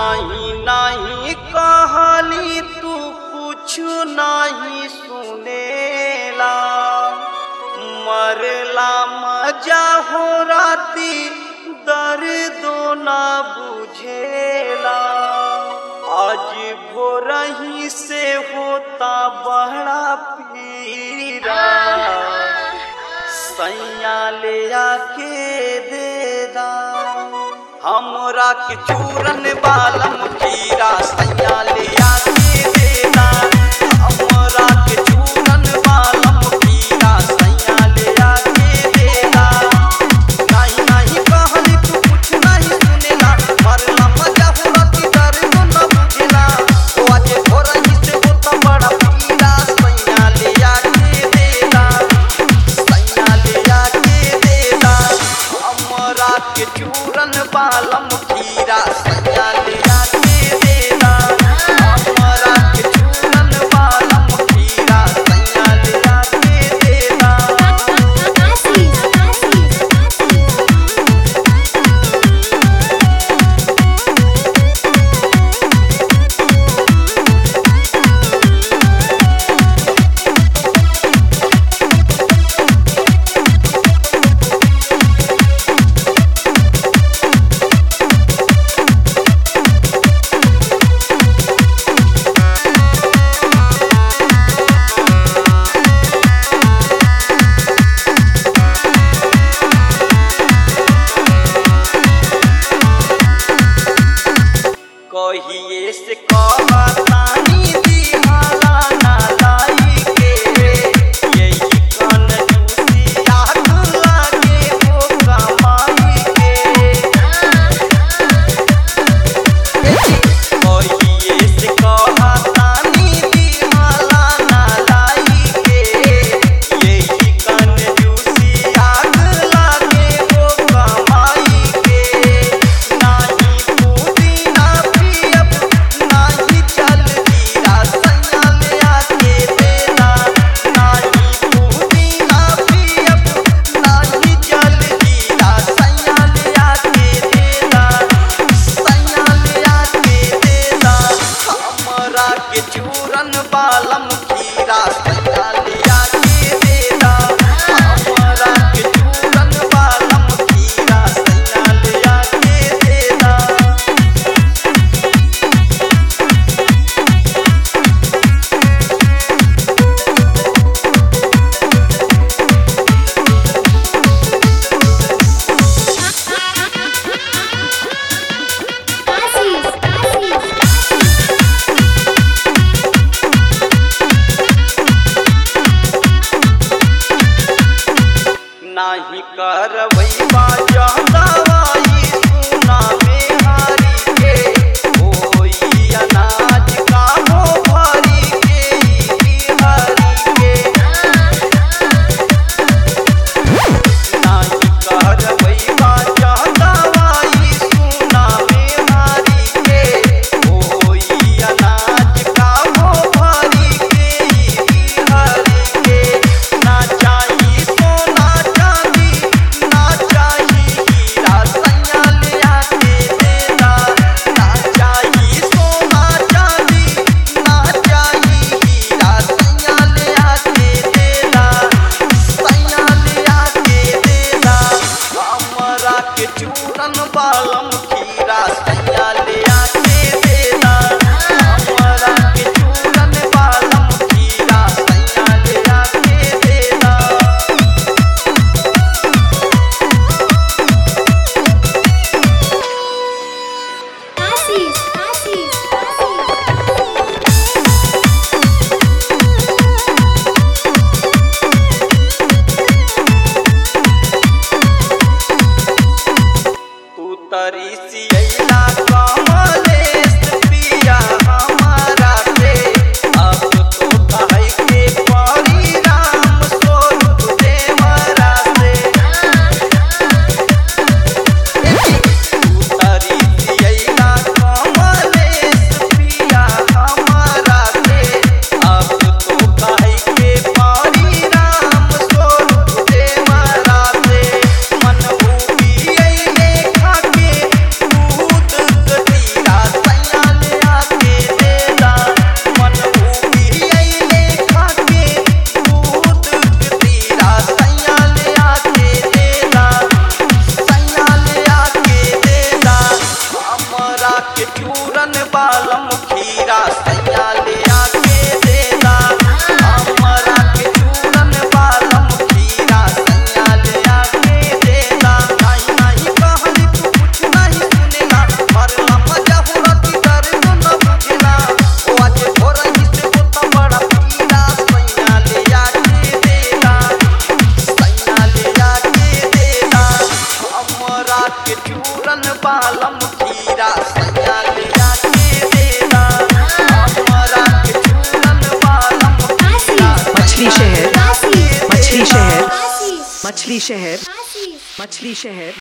नाही नाही कहली तू कुछ नहीं सुनेला मरला मजा हो राती दर्द ना बुझेला आज भोरही से होता बड़ा पीरा सैया ले आके दे दा हमरा के चूरन बालम कीरा सैया ले आके दे दा हमरा के चूरन बालम कीरा सैया ले आके दे दा नहीं नहीं कहली तू कुछ नहीं सुनेला मरला मजा हुआ की डर को न बुझेला ओ आज भोरही से होता बड़ा पीरा सैया ले आके दे दा सैया ले आके देला हमरा के चूरन बालम खीरा सैया ले आके देला हमरा के चूरन बालम खीरा सैया ले आके देला Assis, कहिए से कहतानी दिहाला ना लाई के यही कन जूसी आग लागे वो कमाई के कहिए से कहतानी दिहाला ना लाई के यही कन जूसी आग लागे वो कमाई के नाही पुदीना पियब नाही जलजीरा सैया ले आके देना नाही पुदीना पियब नाही जलजीरा सैया ले आके देना सैया ले आके देना हमरा के चूरन बालम खीरा सैया ले आके देना हमरा के चूरन बालम खीरा सैया ले आके देना Assis, Assis. नाही करवै बाजा दवाई सुना में हारी के होई अनाज का हो भरी के ई हरी के नाही करवै बाजा दवाई सुना में हारी के होई अनाज का हो भरी के ई हरी के ना चाही सोना चांदी ना चाही हीरा सैया ले आके देना ना चाही सोना चांदी ना चाही हीरा सैया ले आके देना सैया ले आके देना हमरा के चूरन बालम खीरा सैया ले आके देना हमरा के चूरन बालम खीरा सैया ले आके देना Assis, Assis, Assis. तू तरी सियला कमलेश पिया हमारा से अब तो भाई के परी राम स्वरूप देवरा से तू तरी सियला कमलेश पिया हमारा से अब तो भाई के परी राम स्वरूप देवरा से मन उबियले खाके बालम खीरा सैया लिया के देदा हमरा के चूरन बालम खीरा मछली शहर आशीष मछली शहर आशीष मछली शहर आशीष मछली शहर